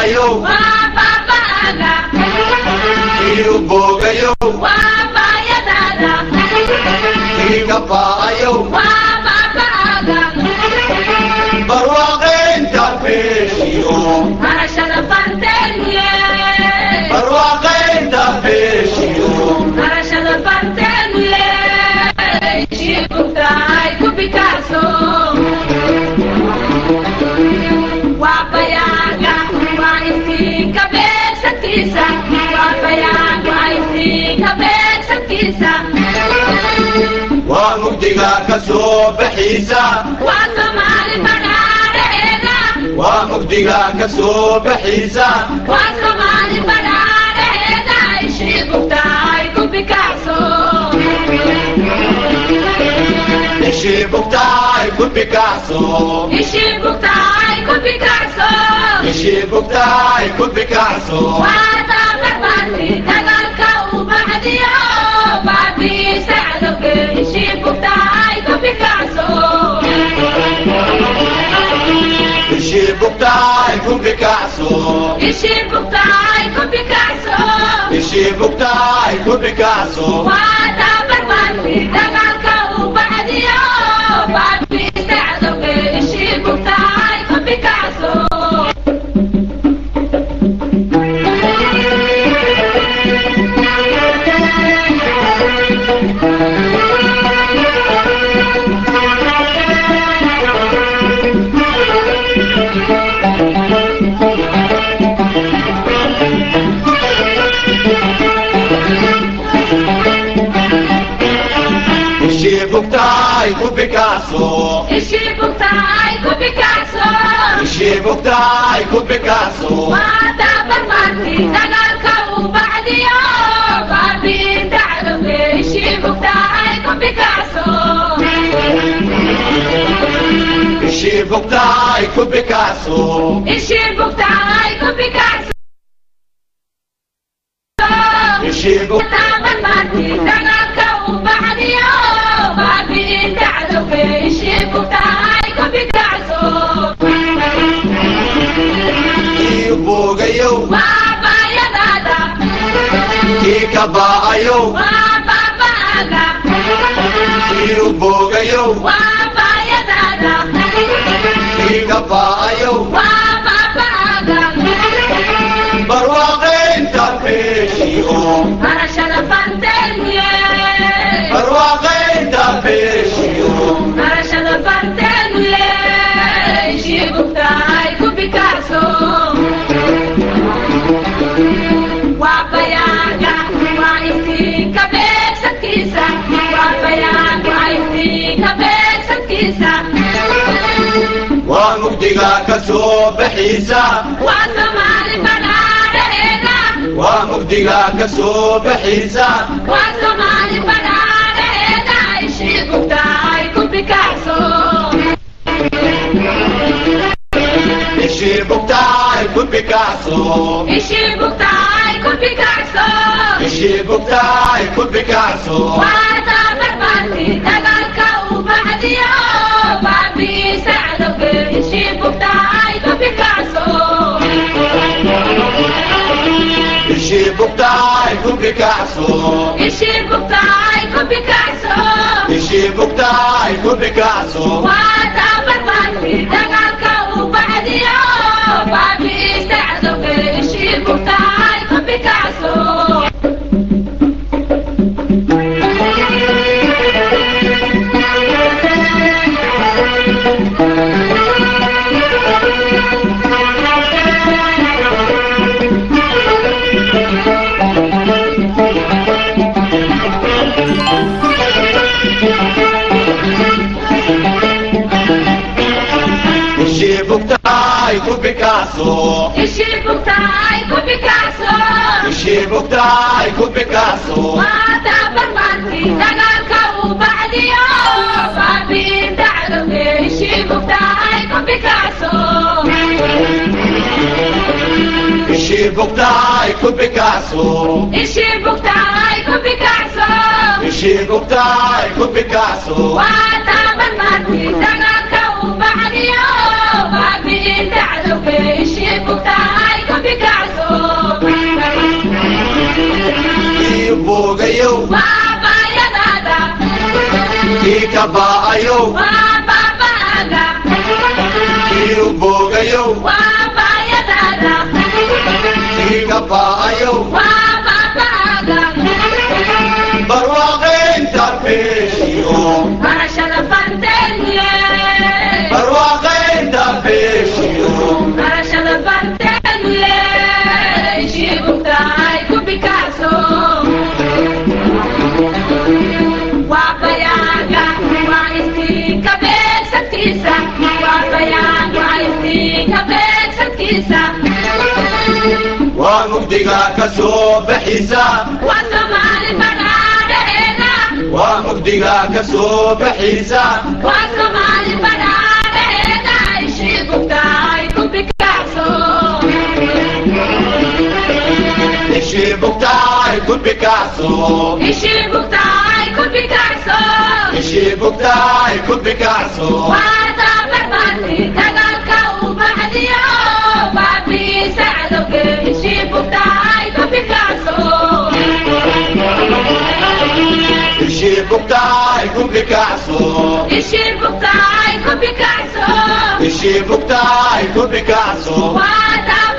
ba'ayow waa baaba'aga kii u boogayow waa baayadaada kii ka ba'ayow waa baaba'aga barwaaqaynta beeshiyo barashada barteeniye barwaaqaynta beeshiyo barashada barteeniye shibugtahay ku bikaaso waa bayaaga waa istiinka beegsantiisa waa bayaag waa istiinka beegsantiisa waa mugdiga ka soo baxiisa waa soomaali badhaadhaheeda waa mugdiga ka soo baxiisa waa soomaali badhaadhaheeda shibugtahay ku bikaaso ishii bugtaay ku bikacso ishii bugtahay ku bikacso ishii bugtaay ku bikacso waa daabarbaarti dagaalka u baxdiyo baabiisa cadowge ishii bugtahay ku bikacso ishii bugtaay ku bikacso ishii bugtahay ku bikacso ishii bugtaay ku bikacso waa daabarbaarti dagaalka u baxdiyo baabiisa cadowge ishii bugtahay ku bikacso ishii bugtaay ku bikacso ishii bugtahay ku bikacso ishii bugtaay ku bikacso waa daabarmaarti dagaalka u baxdiyo baabiinta cadowge ishii bugtahay ku bikacso ishii bugtaay ku bikacso ishii bugtahay ku bikacso ishii bug daabarmaarti dagaalka u baxdiyo baabiinta cadowge ishii bugtahay ku bikacso kii u boogayow waa baayadaada kii ka ba'ayow waa baaba'aga kii u boogayow waa baayadaada kii ka ba'ayow waa baaba'aga barwaaqaynta beeshiyo barashada barteeniye barwaaqaynta beeshiyo barashada barteeniye ishii bugtahay ku bikacso waa bayaaga waa istiinka beegsantiisa waa bayaag waa istiinka beegsantiisa waa mugdiga ka soo baxiisa waa soomaali badhaadhaheeda waa mugdiga ka soo baxiisa waa soomaali badhaadhaheeda ishii bugtahay ku bikacso ishii bugtaay ku bikacso ishii bugtahay ku bikacso ishii bugtaay ku bikacso waa daabarbaarti dagaalka u baxdiyo baabiisa cadowge ishii bugtahay ku bikacso ishii bugtaay ku bikacso ishii bugtahay ku bikacso ishii bugtaay ku bikacso waa daabarbaarti dagaalka u baxdiyo baabiisa cadowge ishii bugtahay ku bikacso ishii bugtaay ku bikacso ishii bugtahay ku bikacso ishii bugtaay ku bikacso waa daabarmaarti dagaalka u baxdiyo baabiinta cadowge ishii bugtahay ku bikacso ishii bugtaay ku bikacso ishii bugtahay ku bikacso ishii bugtaay ku bikacso waa daabarmaarti dagaalka u baxdiyo baabiinta cadowge ishii bugtahay ku boogayow waa baayadaada kii ka baa'ayow waa baaba'aaga kii u boogayow waa baayadaada kii ka baa'ayow waa baaba'aaga barwaaqaynta beeshiyo barashada barteeniye barwaaqaynta beeshiyo barashada barteeniye shibugtahay ku bikacso waa bayaaga waa istiinka beegsadkiisa waa bayaaga waa istiinka beegsadkiisa waa mugdiga ka soo baxisa waa soomaali badhaadhaheeda waa mugdiga ka soo baxisa waa soomaali badhaadhaheeda shibugtahay ku bikacso ishii bugtaay ku bikacso ishii bugtahay ku bikacso ishii bugtaay ku bikacso waa daabarmaanti dagaalka uu baxdiyo baabiisa cadowge ishii bugtahay ku bikacso ishii bugtaay ku bikacso ishii bugtahay ku bikacso ishii bugtaay ku bikacso waa